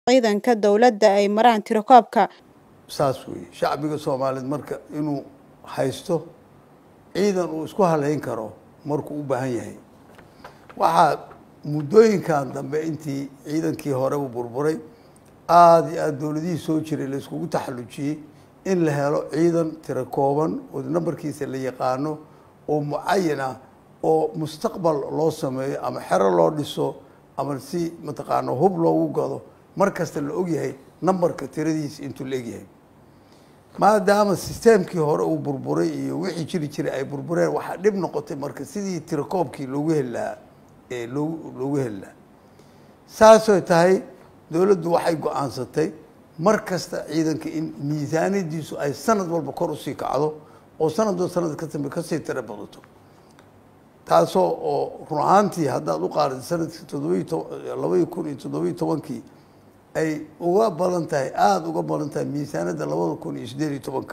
ciidanka dowladda ay maraan tirakoobka saas weeye shacbiga soomaaliyeed marka inuu haysto ciidan uu isku haleyn karo markuu u baahan yahay waxaa muddooyinkan dambe intii ciidankii hore uu burburay aada iyo aada dowladihii soo jiray la iskugu taxallujiyey in la helo ciidan tiro kooban oo nambarkiisa la yaqaano oo mucayan ah oo mustaqbal loo sameeyo ama xero loo dhiso ama si mataqaana hub loogu gado mar kasta la ogyahay nambarka tiradiisa intuu la egyahay maadaama sisteemkii hore uu burburay iyo wixii jiri jiray ay burbureen waxaa dhib noqotay marka sidii tirakoobkii loogu heli lahaa ee loogu loogu heli lahaa saasoo tahay dowladdu waxay go-aansatay mar kasta ciidanka in miisaaniyadiisu ay sanad walba kor usii kacdo oo sanadoo sanad ka dambe kasii tiro badato taasoo oo run ahaantii haddaad u qaarida sanadkii toddobiyi to labaiyi kun iyo toddobiyi tobankii ay uga badan tahay aada uga badan tahay miisaaniyadda labada kun iyo siddeed iyo tobanka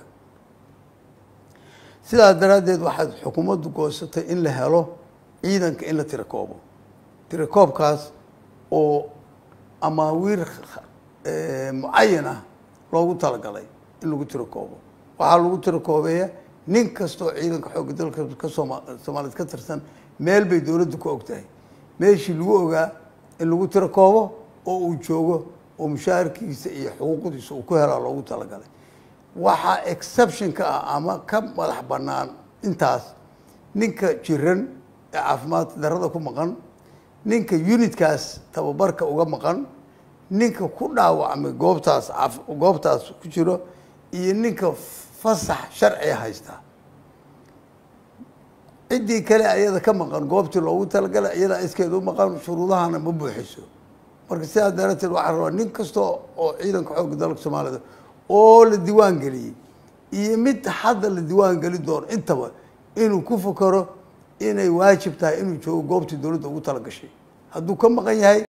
sidaas daraaddeed waxaad xukuumaddu goosatay in la helo ciidanka in la tirakoobo tirakoobkaas oo amaawiir mucayan ah loogu talagalay in lagu tirakoobo waxaa lagu tirakoobeeya nin kastoo ciidanka xoogga dalka ka sooma soomaaliyeed ka tirsan meel bay dowladdu ka og tahay meeshii lagu ogaa in lagu tirakoobo oo uu joogo oo mushaharkiisa iyo xuquuqdiisa uu ku helaa loogu talagalay waxaa exception ka ah ama ka madax bannaan intaas ninka jiran ee caafimaad darada ku maqan ninka unitkaas tababarka uga maqan ninka ku dhaawacmay goobtaas goobtaas ku jiro iyo ninka fasax sharciga haysta ciddii kale ayada ka maqan goobtii loogu talagalay iyadaa iskeeda u maqan shuruudahana ma buuxiso marka sidaas darateed waxaa rabaa nin kasta oo ciidanka xoogga dalka soomaaliyed oo la diiwaan geliyey iyo mid hadda la diiwaan geli doono intaba inuu ku fakaro inay waajib tahay inuu joogo goobtii dowladda ugu talagashay hadduu ka maqan yahay